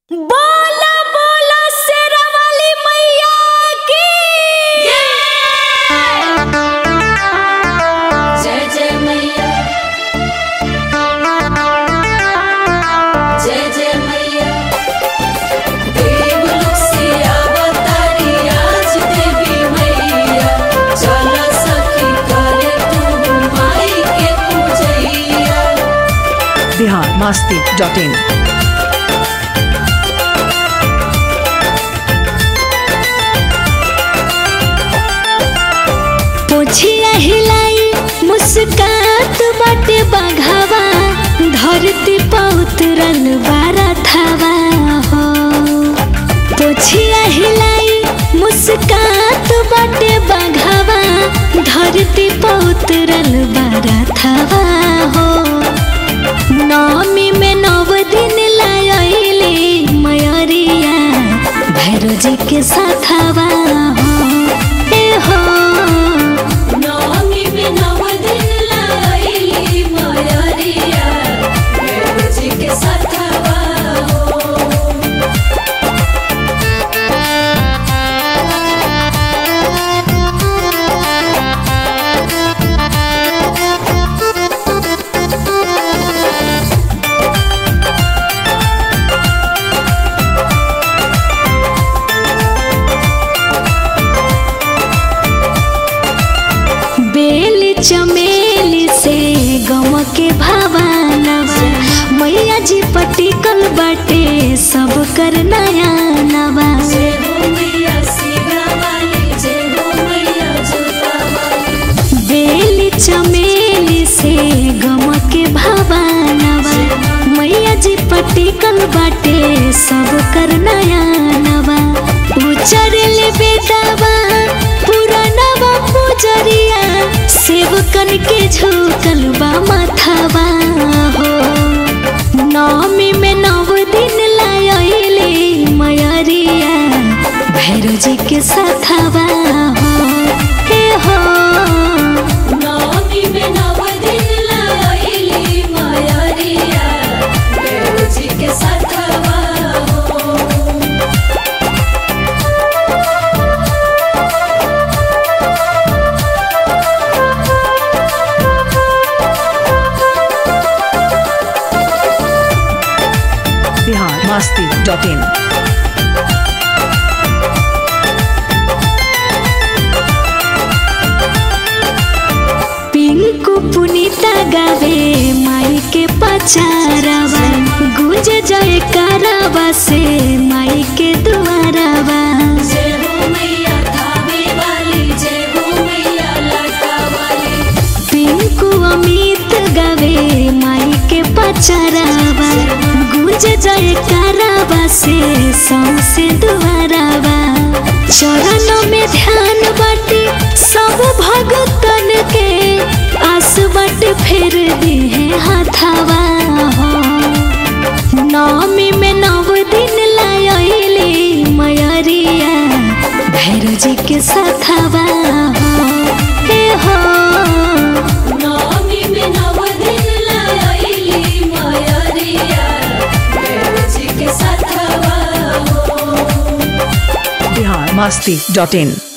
बोला बोला शेरावाली मैया की जय जय मैया जय जय मैया देवलोक से अवतारी आज देवी मैया चल सखी करे तू माई के पूजैया बिहार मस्ती डॉट इन पोछिया हिलाई मुस्कात बाटे बाघावा धरती पौतरल बारा थावा हो पोछिया हिलाई मुस्कात बाटे बाघावा धरती पौतरल बारा थावा हो नवमी में नव दिन लायले मयरिया भैरव जी के साथवा हो ए हो नवमी में नव दिन लाइली मयरिया देव जी के साथवा हो बेल चमेली से गम के भावानवा मैया जी पटिकल बाटे सब कर नया नवा जय हो मैया सीगा वाली जय हो मैया जोता वाली बेल चमेली से गम के भावानवा मैया जी पटिकल बाटे सब कर नया नवा उचरल बेदावा पुरानवा पुजरिया सेवकन के झोकल बा माथावा हो नवमी में नव दिन लायले मयरिया भैरव जी के साथवा हो हे हो नवमी में नव दिन लाइली मयरिया देव जी के साथवा हो बिहार मस्ती डॉट इन पिंकू पुनीता गावे माई के पचारावा गुज जय करावा से माई के दुआरावा जय हो मैया धावे वाली जय हो मैया लटा वाली पिंकू अमित गावे माई के पचारावा गुज जय करावा से सौसे दुआरावा चरण में ध्यान बाटे सब भगतन के आस बाटे फेर दे हाथावा हो नवमी में नव दिन लायले मयरिया भैरव जी के साथवा हो हे हो नवमी में नव दिन लाइली मयरिया देव जी के साथवा हो बिहार मस्ती डॉट इन